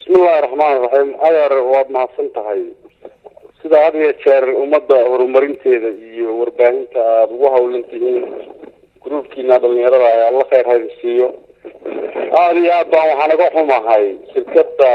bismillahi raxmaani raxiim adeer waad mahadsan tahay sida had iyo jeer ummadda horumarinteeda iyo warbaahinta aada ugu hawlan tihiin gruubkiina dhalinyarada ay alla kheyr hayda siiyo aada iyo aad baan waxaan naga xumahay shirkada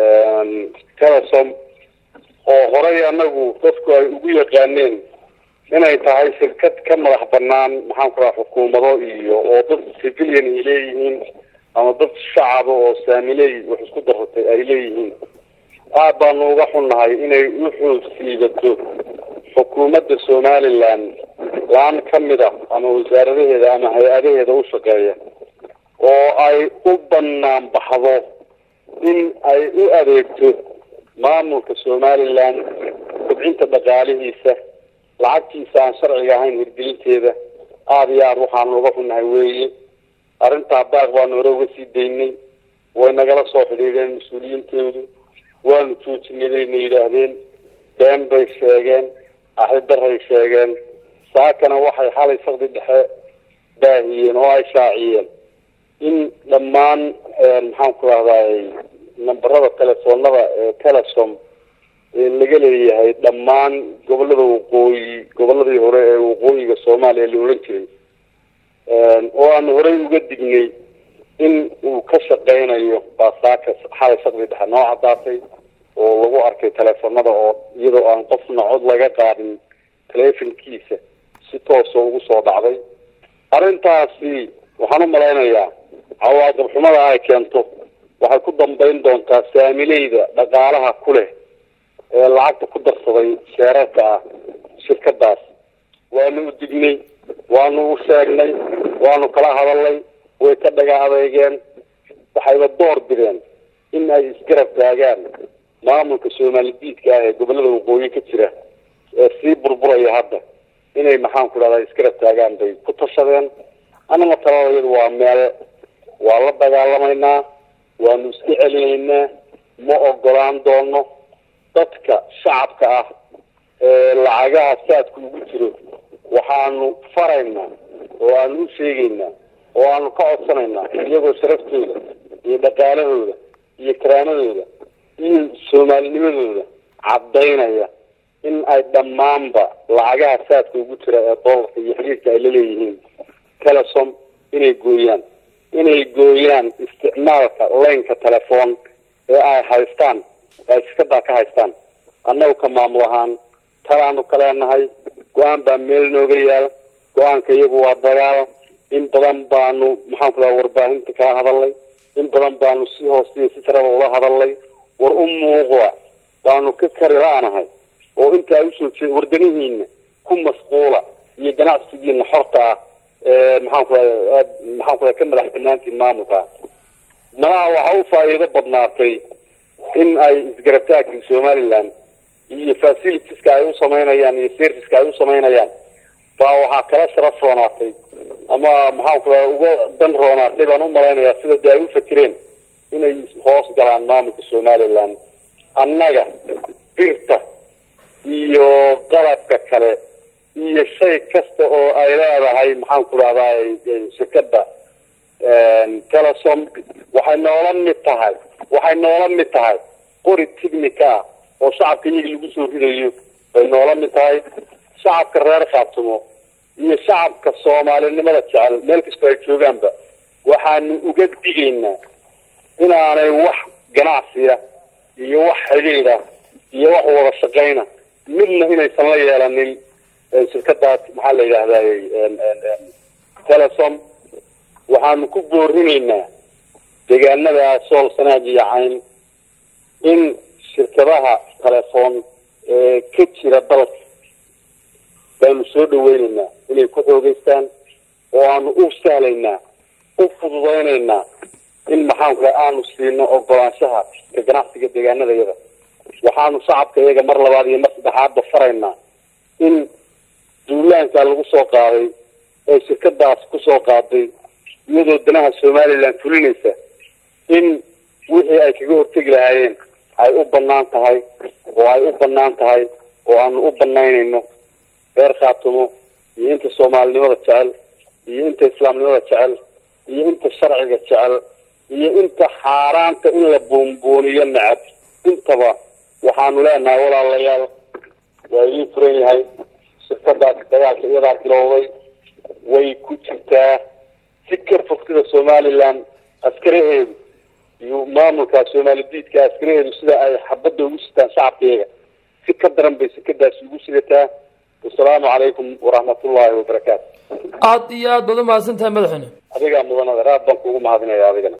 telesom oo horey anagu dadku ay ugu yaqaaneen inay tahay shirkad ka madax banaan maxaan ku raha xukuumado iyo oo dad civilian ay leeyihiin ama dad shacaba oo saamiley wax isku daratay ay leeyihiin aad baanu uga xunnahay inay u xoogsiibato xukuumadda somaliland laan ka mid a ama wasaaradaheeda ama hay-adaheeda u shaqeeya oo ay u banaan baxdo in ay u adeegto maamulka somaliland kobcinta dhaqaalihiisa lacagtiisa aan sharciga ahayn hirgelinteeda aada iyo aada waxaanu uga xunnahay weeye arrintaa baaq baanu hore uga sii daynay way nagala soo xidhiidheen mas-uuliyiintoodu waanu joojinay bayna yidhaahdeen been bay sheegeen axidaray sheegeen saakana waxay xalay sakdi dhexe baahiyeen oo ay shaaciyeen in dhammaan maxaan ku rahday nambarada telefoonada ee telesom laga leeyahay dhammaan gobolada waqooyi goboladii hore ee waqooyiga soomaaliya la ohan jiray oo aanu horey uga dignay in uu ka shaqeynayo baasaaka xalay sakdi dhexe noo cadaatay oo lagu arkay teleefonada oo iyadoo aan qofna cod laga qaadin telefonkiisa si toosoo ugu soo dhacday arrintaasi waxaan u malaynayaa cawaaqib xumada ay keento waxay ku dambeyn doontaa saamileyda dhaqaalaha ku leh ee lacagta ku darsaday sheerarka ah shirkadaas waanu u dignay waanu u sheegnay waanu kala hadalnay way ka dhaga adeegeen waxayba door bideen in ay isgarab taagaan maamulka soomaali diidka ah ee gobolada waqooyi ka jira ee sii burburaya hadda inay maxaan ku dhahdaa isgarab taagaan bay ku tashadeen annaga taladayadu waa meel waa la dagaalamaynaa waanu iska celinaynaa ma ogolaan doono dadka shacabka ah ee lacagaha saadka ugu jiro waxaanu faraynaa oo aanu u sheegaynaa oo aanu ka codsanaynaa iyagoo sharaftooda iyo dhaqaalahooda iyo karaamadooda iyo soomaalinimadooda caddaynaya in ay dhammaanba lacagaha saadka ugu jira ee doolarka iyo xiriirka ay la leeyihiin telesom inay gooyaan inay gooyaan isticmaalka leynka telefoon ee ay haystaan ay shirkadaa ka haystaan annagu ka maamul ahaan talaanu ka leenahay go-aan baa meel nooga yaal go-aanka iyagu waa dagaal in badan baanu maxaan ku dhaha warbaahinta kala hadalnay in badan baanu si hoostiya si saraba ula hadalnay war u muuqda baanu ka kari la-nahay oo intaa usoo jeeda wardanihiina ku masquula iyo ganacsigiina xorta ah ee maxaan ku raa maxaan ku raa ka madax banaantiin maamulka malaha waxaa u faa'iido badnaatay in ay isgarabtaagka somaliland iyo facilitieska ay u samaynayaan iyo serviceka ay u samaynayaan baa waxaa kala sharaf roonaatay ama maxaan ku raa uga dan roonaatay baan u malaynayaa sida de ay u fakireen inay hoos galaan maamulka somaliland annaga birta iyo qalabka kale iyo shay kasta oo ay leedahay maxaan ku rahdaa shirkada telesom waxay noola mid tahay waxay noola mid tahay qori technica ah oo shacabka iyaga lagu soo ridayo bay noola mid tahay shacabka reer khaatumo iyo shacabka soomaalinimada jecel meel kastoo ay joogaanba waxaanu uga digaynaa inaanay wax ganacsiya iyo wax xidhiidha iyo wax wada shaqayna midna inaysan la yeelanin shirkadaas maxaa la yidhaahday telesom waxaanu ku boorinaynaa deegaanada sool sanaag iyo cayn in shirkadaha telefoon ee ka jira dalka baanu soo dhaweynaynaa inay ku xoogeystaan oo aanu u sahlaynaa u fududaynaynaa in maxaan ku aanu siino ogolaanshaha ka ganacsiga deegaanada yada waxaanu shacabka iyaga mar labaad iyo mar saddexaadba faraynaa in duulaankaa lagu soo qaaday ee shirkadaas kusoo qaaday iyadoo danaha somaliland fulinaysa in wixii ay kaga hortegi lahaayeen ay u banaan tahay oo ay u banaan tahay oo aanu u banaynayno reer khaatumo iyo inta soomaalinimada jecel iyo inta islaamnimada jecel iyo inta sharciga jecel iyo inta xaaraanta in la buunbuuniyo nacab intaba waxaanu leenahay walaalayaal waa idiin furan yahay shirkadaas dagaalka iyadaa bilowday way ku jirtaa si ka fog sida somaliland askaraheedu iyo maamulka soomaali diidka askaraheedu sida ay xabadda ugu sitaan shacabkeega si ka daran bay sekadaasi ugu sidataa wasalaamu calaykum waraxmatullaahi wabarakaatu aada iyo aad baad umahadsan tahay madaxweyne adigaa mudanada aad baan kuugu mahadinaya adigana